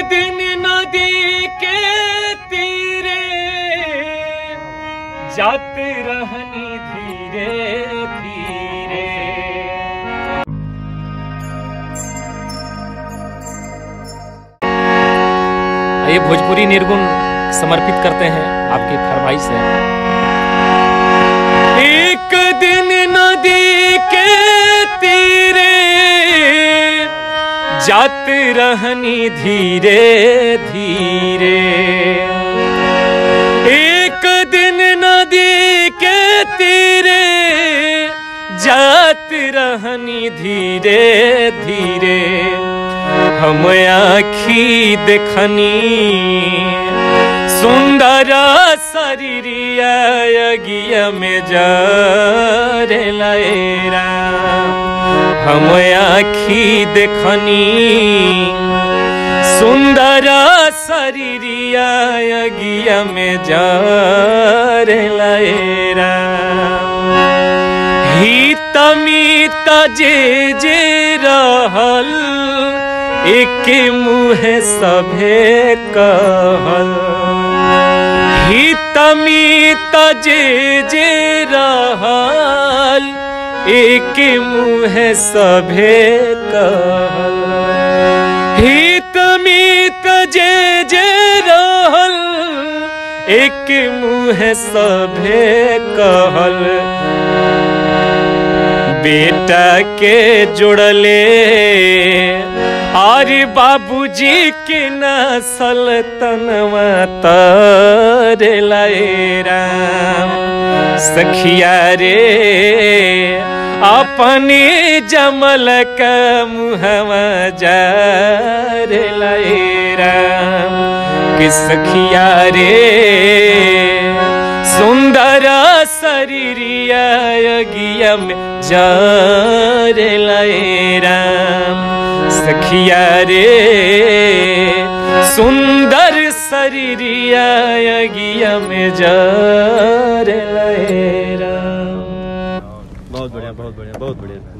दिन नदी के तीरे जात रहनी धीरे धीरे ये भोजपुरी निर्गुण समर्पित करते हैं आपकी फरमाइश है एक दिन नदी के तीरे जात रहनी धीरे धीरे एक दिन नदी के तीरे जात रहनी धीरे धीरे हम आखी देखनी सुंदर शरीरिया यज्ञ में जरे लयरा हम आखी देखनी सुंदर शरीरिया यज्ञ में जरे लयरा हित मित जे जे रहल एक मुहे सभे कहल हित मित जे जे रहल एक मुहे सभे कहल हित मित जे जे रहल एक मुहे सभे कहल बेटा के जुड़ले और बाबूजी के नसल तनवा तर राम सखिया रे अपने जमल का मुहवा जार राम कि सखिया रे सुंदर शरीरिया यज्ञ में जार राम सखिया रे सुंदर शरीरिया यज्ञ में जार राम बहुत बढ़िया बहुत बढ़िया बहुत बढ़िया